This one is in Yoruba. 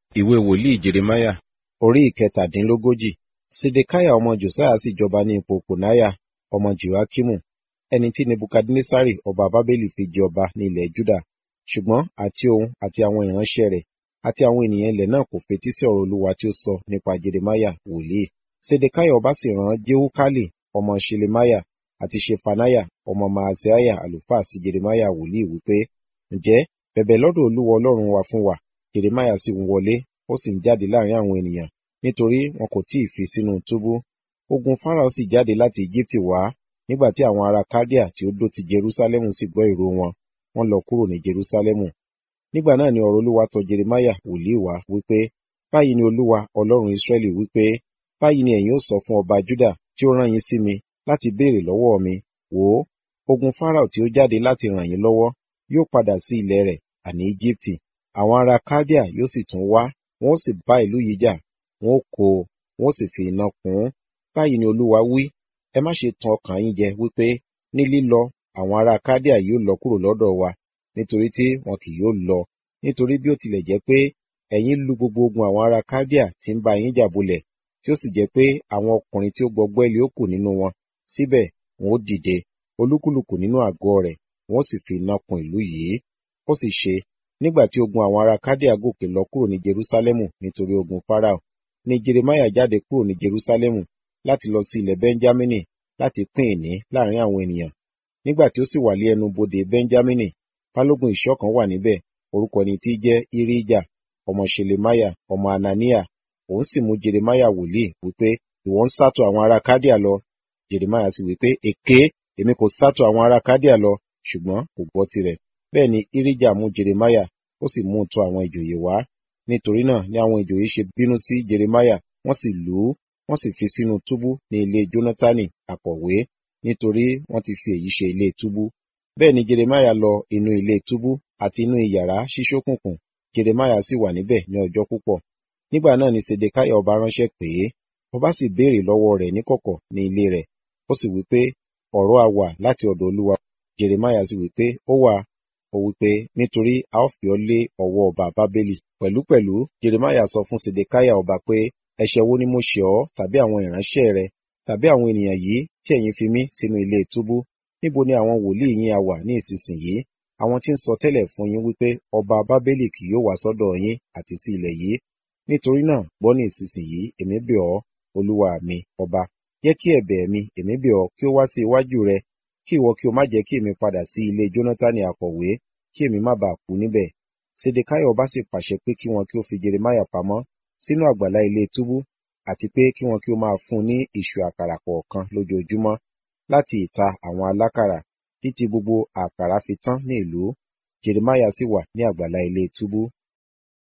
ìwé wòlíì jeremáyà orí ìkẹtàdínlógójì sedekiah ọmọ josiah sì jọba ní ipò kònáyà ọmọ jehoiakimu ẹni tí nebukadnesari ọba bábélì fi jẹ ọba ní ilẹ̀ juda ṣùgbọ́n àti òun àti àwọn ìránṣẹ́ rẹ̀ àti àwọn ènìyàn ilẹ̀ náà kò fetí sí ọ̀rọ̀ olúwa tí ó sọ nípa jeremáyà wòlíì sedekiah ọba sì rán jehukali ọmọ ṣelemiah àti ṣefaniah ọmọ maaseiah àlùfáà sí jeremáyà wòlíì wípé ǹjẹ́ bẹ̀bẹ̀ lọ́dọ̀ olúwa ọlọ́run wa fún wa jeremáyà sì ń wọlé ó sì ń jáde láàrin àwọn ènìyàn nítorí wọn kò tí ì fi sínú túbú ogun farao sì jáde láti egypt wá nígbà tí àwọn ará kaldea tí ó dó ti jerusalemu sì gbọ́ ìró wọn wọ́n lọ kúrò ní jerusalemu nígbà náà ni ọ̀rọ̀ olúwa tọ̀ jeremáyà wòlíì wá wípé báyìí ni olúwa ọlọ́run israẹli wípé báyìí ni ẹ̀yin ó sọ fún ọba juda tí ó rán yín sí mi láti béèrè lọ́wọ́ mi wò ó ogun farao tí ó jáde láti ràn yín lọ́wọ́ yóò padà sí ilẹ̀ rẹ̀ àní egypti àwọn ará kaldea yóò sì tún wá wọn ó sì bá ìlú yìí jà wọn ó kó o wọn ó sì fi iná kún un báyìí ni olúwa wí ẹ má ṣe tan ọkàn yín jẹ wípé ní lílọ àwọn ará kaldea yóò lọ kúrò lọ́dọ̀ wa nítorí tí wọn kì yóò lọ nítorí bí ó tilẹ̀ jẹ́ pé ẹ̀yin lu gbogbo ogun àwọn ará kaldea tí ń bá yín jà bolẹ̀ tí ó sì jẹ́ pé àwọn ọkùnrin tí ó gbọgbẹ́ lé ó kù nínú wọn síbẹ̀ wọn ó dìde olúkúlùkù nínú àgọ́ rẹ̀ wọn ó sì fi iná kun ìlú yìí ó sì ṣe nígbà tí ogun àwọn ará kádíà gòkè lọ kúrò ní jerusalemu nítorí ogun farao ni jeremiah jáde kúrò ní jerusalemu láti lọ sí ilẹ̀ benjamini láti pín ìní láàrin àwọn ènìyàn nígbà tí ó sì wà lé ẹnu bodè benjamini balógun ìṣọ́ kan wà níbẹ̀ orúkọ ẹni tí jẹ́ irija ọmọ ṣelemiah ọmọ anania òun sì mú jeremiah wòlíì wípé ìwọ ń sátọ àwọn ará kádíà lọ jeremiah sì wípé èké èmi kò sátọ àwọn ará kádíà lọ ṣùgbọ́n kò gbọ́ tirẹ̀ bẹ́ẹ̀ ni irija mú jeremiah ó sì mú un tọ̀ àwọn ìjòyè wá nítorí náà ni àwọn ìjòyè ṣe bínú sí jeremiah wọ́n sì lù ú wọ́n sì fi sínú túbú ní ilé jónátánì akọ̀wé nítorí wọ́n ti fi èyí ṣe ilé túbú bẹ́ẹ̀ ni jeremiah lọ inú ilé túbú àti inú iyàrá ṣíṣókùnkùn jeremiah sì wà níbẹ̀ ní ọjọ́ púpọ̀ nígbà náà ni sedekiah ọba ránṣẹ́ pè é ọba sì béèrè lọ́wọ́ rẹ̀ níkọ̀kọ̀ ní ilé rẹ̀ ó sì wí pé ọ̀rọ̀ a wà láti ọ̀dọ̀ olúwa jeremiah sì wí pé ó wà ó wí pé nítorí a ó fi ọ́ lé ọwọ́ ọba bábélì pẹ̀lúpẹ̀lú jeremiah sọ fún sedekiah ọba pé ẹ̀ṣẹ̀ wo ni mo ṣẹ̀ ọ́ tàbí àwọn ìránṣẹ́ rẹ tàbí àwọn ènìyàn yìí tí ẹ̀yin fi mí sínú ilé túbú níbo ni àwọn wòlíì yín a wà ní ìsinsìnyí àwọn tí ń sọ tẹ́lẹ̀ fún yín wípé ọba bábélì kì yóò wá sọ́dọ̀ yín àti sí ilẹ̀ yìí nítorí náà gbọ́ ní ìsinsìnyí èmi bẹ̀ ọ́ olúwa mi ọba jẹ́ kí ẹ̀bẹ̀ mi èmi bẹ̀ ọ́ kí ó wá sí iwájú rẹ kí ìwọ kí o má jẹ́ kí èmi padà sí ilé jónátánì akọ̀wé kí èmi má bàa kú níbẹ̀ sedekiah ọba sì pàṣẹ pé kí wọn kí ó fi jeremiah pamọ́ sínú àgbàlá ilé túbú àti pé kí wọn kí ó máa fún un ní ìṣù àkàrà kọ̀ọ̀kan lójoojúmọ́ láti ìta àwọn alákàrà títí gbogbo àkàrà fi tán ní ìlú jeremiah sì wà ní àgbàlá ilé túbú